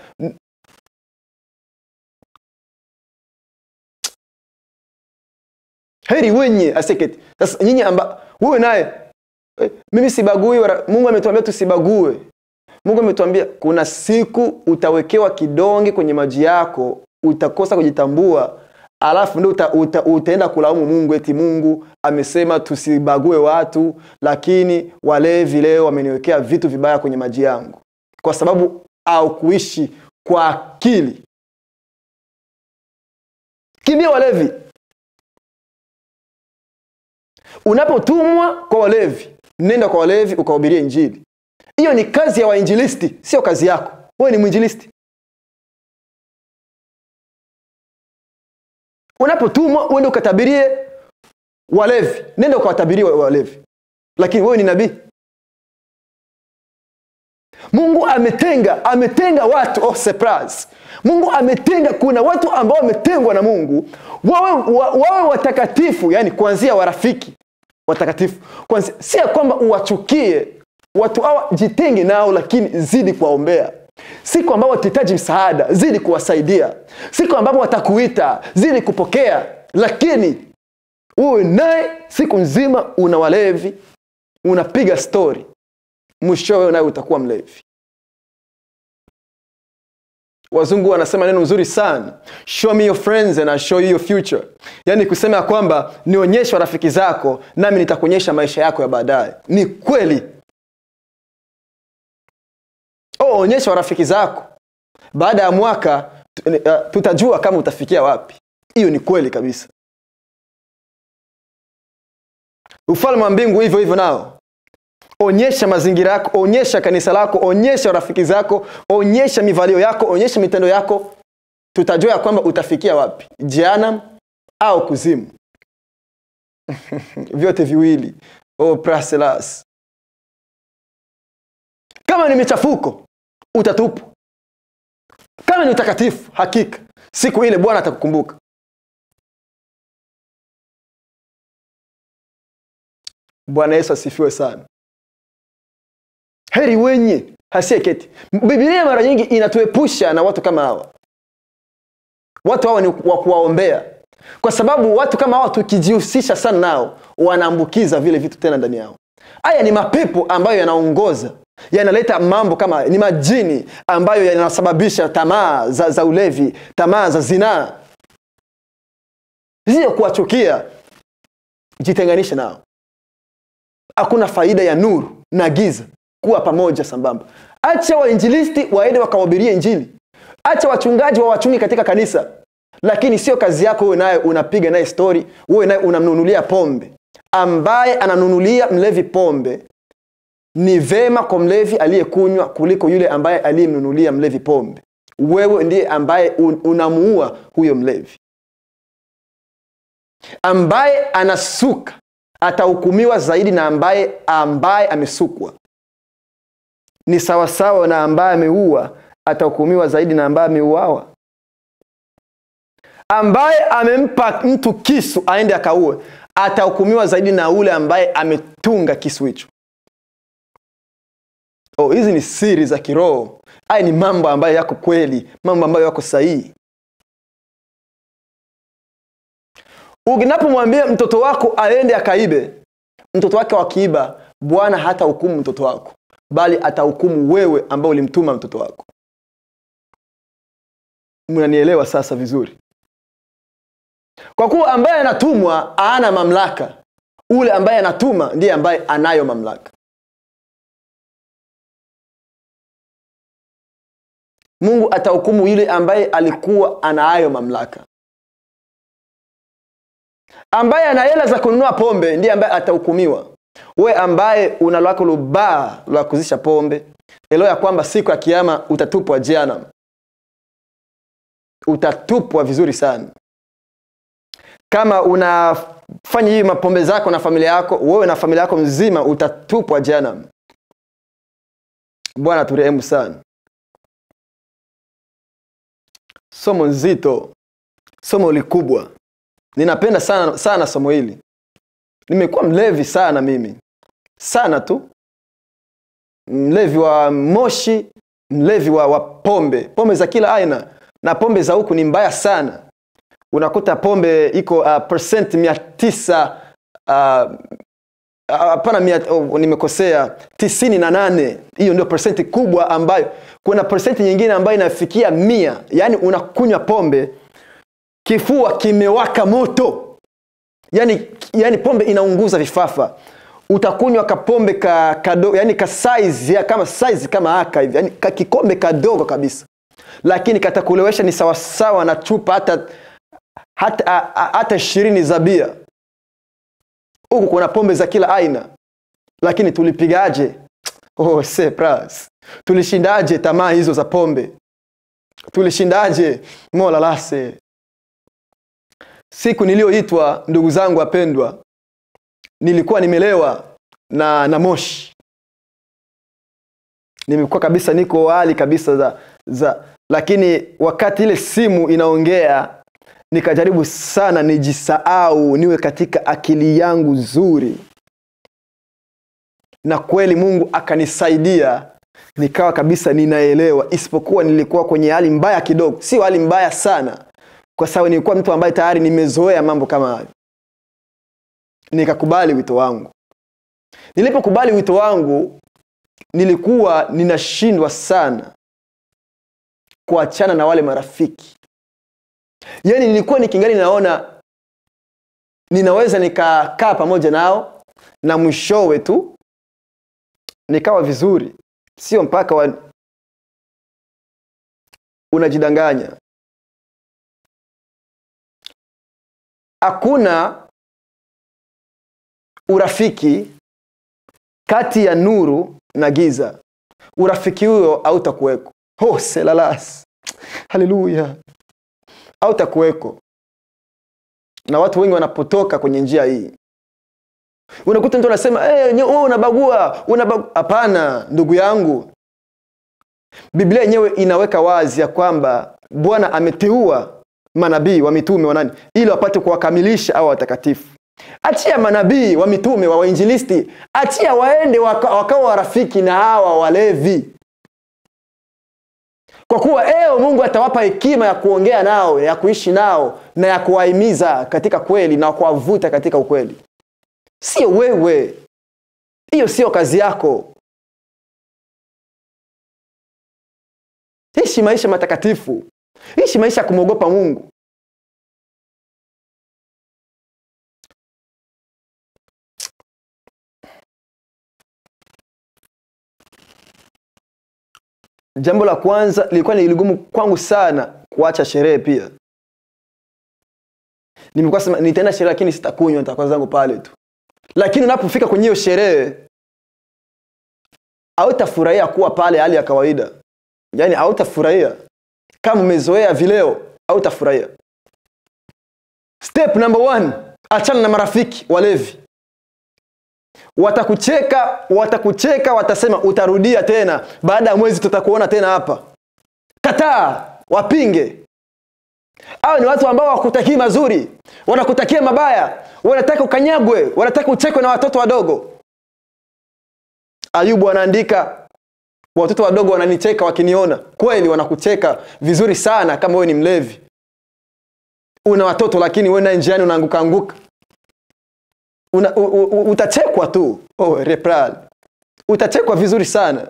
heri wenye aseketi sasa nyinyi amba wewe naye eh, mimi sibagui wala- mungu ametuambia tusibague mungu ametuambia kuna siku utawekewa kidonge kwenye maji yako utakosa kujitambua alafu ndio uta, uta, utaenda kulaumu mungu eti mungu amesema tusibague watu lakini walevi leo wameniwekea vitu vibaya kwenye maji yangu kwa sababu au kuishi kwa akili kimbia walevi unapotumwa kwa walevi nenda kwa walevi ukahubiria injili hiyo ni kazi ya wainjilisti sio kazi yako wewe ni mwinjilisti unapotumwa uende ukatabirie walevi nenda ukawatabirie wa- walevi lakini wewe ni nabii mungu ametenga ametenga watu oh, surprise. mungu ametenga kuna watu ambao wametengwa na mungu wawe, wa, wawe watakatifu yani kuanzia warafiki watakatifu Kwanzia- si ya kwamba uwachukie watu hawa jitenge nao lakini zidi kuwaombea siku ambapo watahitaji msaada zidi kuwasaidia siku ambapo watakuita zidi kupokea lakini uwe naye siku nzima una walevi unapiga stori mwishowe naye utakuwa mlevi wazungu wanasema neno nzuri sana show me your friends and I'll show you your future yaani kusema ya kwamba nionyeshe rafiki zako nami nitakuonyesha maisha yako ya baadaye ni kweli oh, onyesha rafiki zako baada ya mwaka tu- uh, tutajua kama utafikia wapi hiyo ni kweli kabisa ufalme wa mbingu hivyo hivyo nao onyesha mazingira yako onyesha kanisa lako onyesha rafiki zako onyesha mivalio yako onyesha mitendo yako tutajua ya kwamba utafikia wapi jehanamu au kuzimu vyote viwili oh, praselas kama ni michafuko utatupwa kama ni utakatifu hakika siku ile bwana atakukumbuka bwana yesu asifiwe sana heri wenye hasiyeketi bibilia mara nyingi inatuepusha na watu kama hawa watu hawa ni wa kuwaombea kwa sababu watu kama hao tukijihusisha sana nao wanaambukiza vile vitu tena ndani yao haya ni mapepo ambayo yanaongoza yanaleta mambo kama ni majini ambayo yanasababisha tamaa za, za ulevi tamaa za zinaa sio kuwachukia jitenganishe nao hakuna faida ya nuru na giza kuwa pamoja sambamba acha wainjilisti waende wakawabirie injili acha wachungaji wawachungi katika kanisa lakini sio kazi yako wewe naye unapiga naye stori wewe naye unamnunulia pombe ambaye ananunulia mlevi pombe ni vema kwa mlevi aliyekunywa kuliko yule ambaye aliyemnunulia mlevi pombe wewe ndiye ambaye un, unamuua huyo mlevi ambaye anasuka atahukumiwa zaidi na ambaye ambaye amesukwa ni sawasawa na ambaye ameua atahukumiwa zaidi na ambaye ameuawa ambaye amempa mtu kisu aende akaue atahukumiwa zaidi na ule ambaye ametunga kisu hicho oh, hizi ni siri za kiroho haya ni mambo ambayo yako kweli mambo ambayo yako sahihi ukinapomwambia mtoto wako aende akaibe mtoto wake wakiiba bwana hata hukumu mtoto wako bali atahukumu wewe ambao ulimtuma mtoto wako mnanielewa sasa vizuri kwa kuwa ambaye anatumwa ana mamlaka ule ambaye anatuma ndiye ambaye anayo mamlaka mungu atahukumu yule ambaye alikuwa anayo mamlaka ambaye ana hela za kununua pombe ndiye ambaye atahukumiwa we ambaye una lwako lubaa lwa kuzisha pombe elewa ya kwamba siku ya kiama utatupwa jehanamu utatupwa vizuri sana kama unafanya hii mapombe zako na familia yako wewe na familia yako mzima utatupwa jehanamu bwana turehemu sana somo nzito somo likubwa ninapenda sana sana somo hili nimekuwa mlevi sana mimi sana tu mlevi wa moshi mlevi wa, wa pombe pombe za kila aina na pombe za huku ni mbaya sana unakuta pombe iko uh, percent mia tisa hapana uh, oh, nimekosea tisini na nane hiyo ndio persenti kubwa ambayo kuna persenti nyingine ambayo inafikia mia yaani unakunywa pombe kifua kimewaka moto yani, yani pombe inaunguza vifafa utakunywa kapombe ka, kado, yani ka size ya, kama size kama haka hivi yani ka kikombe kadogo kabisa lakini katakulewesha ni sawasawa na chupa hata hata hata ishirini za bia huku kuna pombe za kila aina lakini tulipigaje oh, sepras tulishindaje tamaa hizo za pombe tulishindaje molalase siku niliyoitwa ndugu zangu wapendwa nilikuwa nimelewa na na moshi nimekuwa kabisa niko hali kabisa za za lakini wakati ile simu inaongea nikajaribu sana nijisahau niwe katika akili yangu nzuri na kweli mungu akanisaidia nikawa kabisa ninaelewa isipokuwa nilikuwa kwenye hali mbaya kidogo sio hali mbaya sana kwa sababu nilikuwa mtu ambaye tayari nimezoea mambo kama hayo nikakubali wito wangu nilipokubali wito wangu nilikuwa ninashindwa sana kuachana na wale marafiki yaani nilikuwa nikingali naona ninaweza nikakaa pamoja nao na mwishowe tu nikawa vizuri sio mpaka wa... unajidanganya hakuna urafiki kati ya nuru na giza urafiki huyo hautakuweko oh, selalas haleluya hautakuweko na watu wengi wanapotoka kwenye njia hii unakuta mtu anasema hey, oh, unabagua unabagua hapana ndugu yangu biblia yenyewe inaweka wazi ya kwamba bwana ameteua manabii wa mitume wanani ili wapate kuwakamilisha au watakatifu achia manabii wa mitume wa wainjilisti achia waende wakawa waka warafiki na hawa walevi kwa kuwa eo mungu atawapa hekima ya kuongea nao ya kuishi nao na ya kuwahimiza katika kweli na kuwavuta katika ukweli sio wewe hiyo sio kazi yako ishi maisha matakatifu ishi maisha ya kumwogopa mungu jambo la kwanza lilikuwa ni ligumu kwangu sana kuacha sherehe pia nimekuwa sema nitaenda sherehe lakini sitakunywa nitakuwa zangu pale tu lakini unapofika kwenye hiyo sherehe hautafurahia kuwa pale hali ya kawaida yaani hautafurahia kama umezoea vileo hautafurahia step number one achana na marafiki walevi watakucheka watakucheka watasema utarudia tena baada ya mwezi tutakuona tena hapa kataa wapinge au ni watu ambao wakutakii mazuri wanakutakia mabaya wanataka ukanyagwe wanataka uchekwe na watoto wadogo ayubu anaandika watoto wadogo wananicheka wakiniona kweli wanakucheka vizuri sana kama wewe ni mlevi una watoto lakini wewe naye njiani unaanguka anguka una, u, u, utachekwa tu oh, repral utachekwa vizuri sana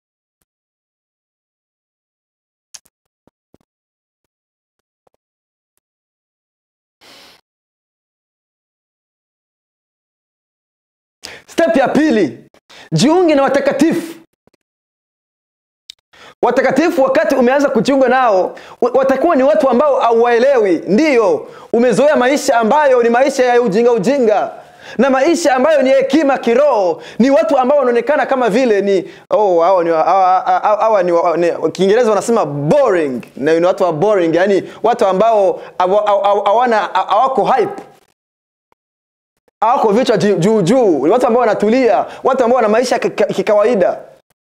step ya pili jiunge na watakatifu watakatifu wakati umeanza kujiunga nao watakuwa ni watu ambao hauwaelewi ndiyo umezoea maisha ambayo ni maisha ya ujinga ujinga na maisha ambayo ni hekima kiroho ni watu ambao wanaonekana kama vile ni oh, hawa ni, hawa, hawa ni, ni kiingereza wanasema boring na ni watu wa boring yani watu ambao hawana hawako hype hawako vichwa juu juu ni watu ambao wanatulia watu ambao wana maisha kikawaida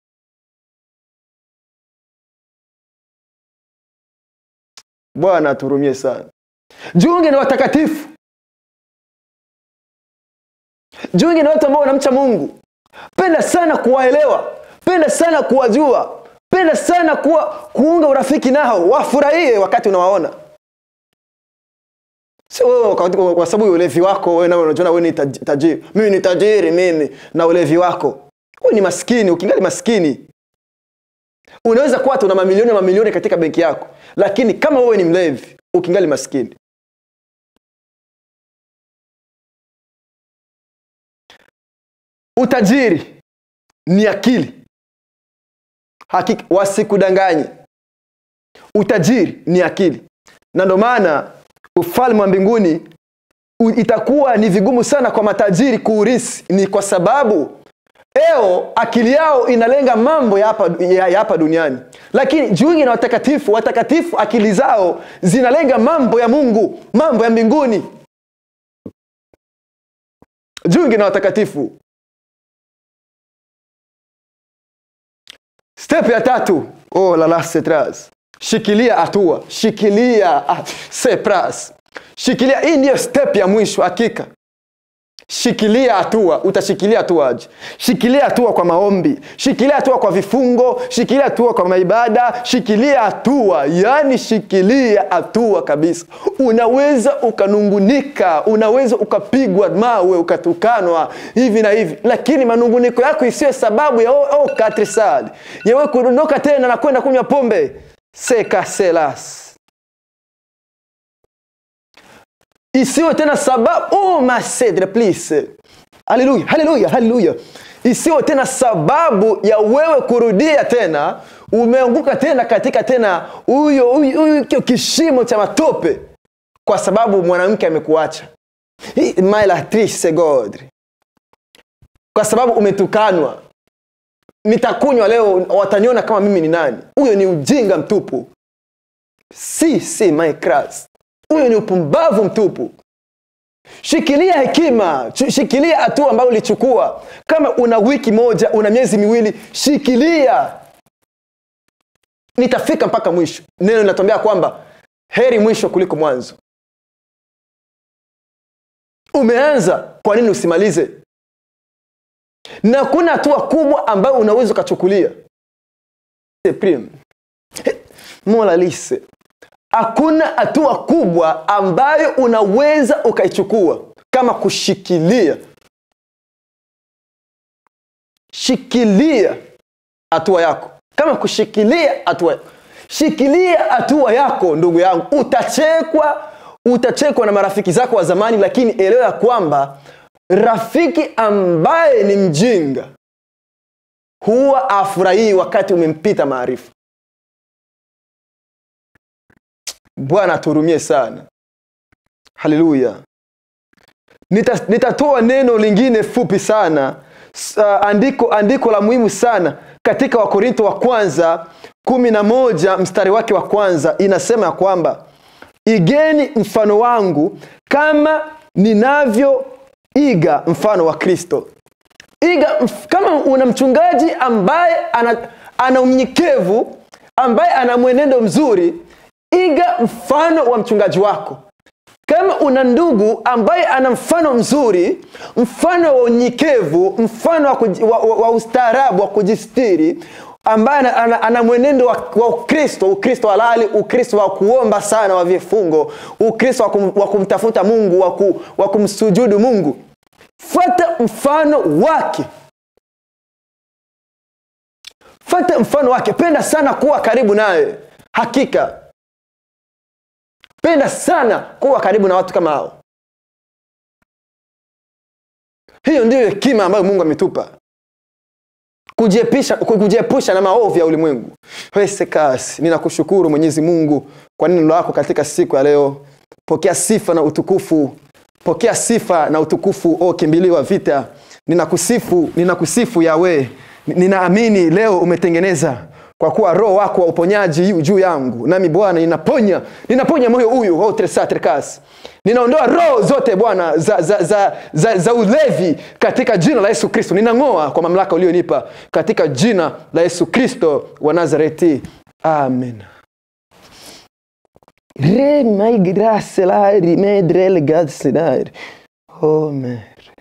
bwana aturumie sana jiunge na watakatifu jiunge na watu ambao wanamcha mungu penda sana kuwaelewa penda sana kuwajua penda sana kuwa, kuunga urafiki nao wafurahie wakati unawaona sio wewe kwa sababu ulevi wako wewe nawe unajiona wewe ni tajiri mimi ni tajiri mimi na ulevi wako wewe ni maskini ukingali maskini unaweza kuwa tuna mamilioni mamilioni katika benki yako lakini kama wewe ni mlevi ukingali maskini utajiri ni akili hakika wasikudanganye utajiri ni akili na ndio maana ufalme wa mbinguni itakuwa ni vigumu sana kwa matajiri kuurisi ni kwa sababu eo akili yao inalenga mambo ya hapa, ya, ya hapa duniani lakini jiunge na watakatifu watakatifu akili zao zinalenga mambo ya mungu mambo ya mbinguni jiunge na watakatifu step ya tatu oh, la la setras shikilia hatua shikilia ah, sepras shikilia hii ndiyo step ya mwisho hakika shikilia hatua utashikilia hatua aje shikilia hatua kwa maombi shikilia hatua kwa vifungo shikilia hatua kwa maibada shikilia hatua yaani shikilia hatua kabisa unaweza ukanungunika unaweza ukapigwa mawe ukatukanwa hivi na hivi lakini manunguniko yako isiwe sababu ya oh, oh, katrisad yawe kudondoka tena na kwenda kunywa pombe sekaselas isiwe tena sababu oh, masedre please haleluya haleluya haleluya isiwe tena sababu ya wewe kurudia tena umeanguka tena katika tena huyo huyo kishimo cha matope kwa sababu mwanamke amekuacha malatrice godre kwa sababu umetukanwa nitakunywa leo wataniona kama mimi ni nani huyo ni ujinga mtupu si si my Christ huyo ni upumbavu mtupu shikilia hekima shikilia hatua ambayo ulichukua kama una wiki moja una miezi miwili shikilia nitafika mpaka mwisho neno linatuambia kwamba heri mwisho kuliko mwanzo umeanza kwa nini usimalize na kuna hatua kubwa ambayo unaweza ukachukulia molalise hakuna hatua kubwa ambayo unaweza ukaichukua kama kushikilia shikilia hatua yako kama kushikilia hatua shikilia hatua yako ndugu yangu utachekwa utachekwa na marafiki zako wa zamani lakini elewa ya kwamba rafiki ambaye ni mjinga huwa afurahii wakati umempita maarifa bwana aturumie sana haleluya Nita, nitatoa neno lingine fupi sana S- uh, andiko andiko la muhimu sana katika wakorinto wa kwanza kumi na moja mstari wake wa kwanza inasema ya kwamba igeni mfano wangu kama ninavyoiga mfano wa kristo iga mf- kama una mchungaji ambaye ana, ana unyenyekevu ambaye ana mwenendo mzuri iga mfano wa mchungaji wako kama una ndugu ambaye ana mfano mzuri mfano wa unyenyekevu mfano wa, kuji- wa, wa, wa ustaarabu wa kujistiri ambaye ana, ana, ana mwenendo wa, wa ukristo ukristo halali ukristo wa kuomba sana wa vifungo ukristo wa, kum, wa kumtafuta mungu wa, ku, wa kumsujudu mungu fata mfano wake fata mfano wake penda sana kuwa karibu naye hakika penda sana kuwa karibu na watu kama hao hiyo ndiyo hekima ambayo mungu ametupa kujiepusha kujiepusha na maovu ya ulimwengu wesekasi ninakushukuru mwenyezi mungu kwa neno lako katika siku ya leo pokea sifa na utukufu pokea sifa na utukufu o kimbilio wa vita ninakusifu ninakusifu yawe ninaamini leo umetengeneza kwa kuwa roho wako wa uponyaji yu juu yangu nami bwana ninaponya ninaponya moyo huyu oh, tresa trekas ninaondoa roho zote bwana za, za, za, za, za ulevi katika jina la yesu kristo ninang'oa kwa mamlaka ulionipa katika jina la yesu kristo wa nazareti amen re mai grace la rimedrel gadsenari Amen.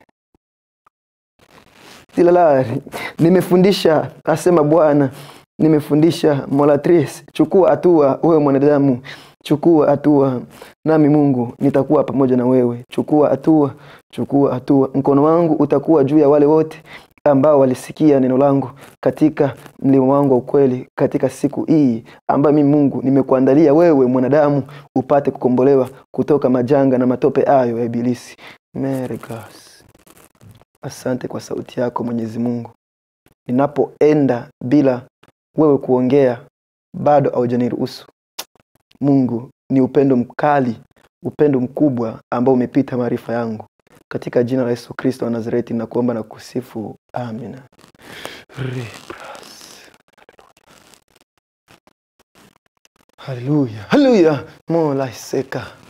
tilalari nimefundisha asema bwana nimefundisha molatrice chukua hatua wewe mwanadamu chukua hatua nami mungu nitakuwa pamoja na wewe chukua hatua chukua hatua mkono wangu utakuwa juu ya wale wote ambao walisikia neno langu katika mlima wangu wa ukweli katika siku hii ambayo mimi mungu nimekuandalia wewe mwanadamu upate kukombolewa kutoka majanga na matope hayo ya ibilisi Mergas. asante kwa sauti yako mwenyezi mungu ninapoenda bila wewe kuongea bado haujaniruhusu mungu ni upendo mkali upendo mkubwa ambao umepita maarifa yangu katika jina la yesu kristo wa nazareti na kuomba na kusifu amina Rebras. haleluya haleluya mola iseka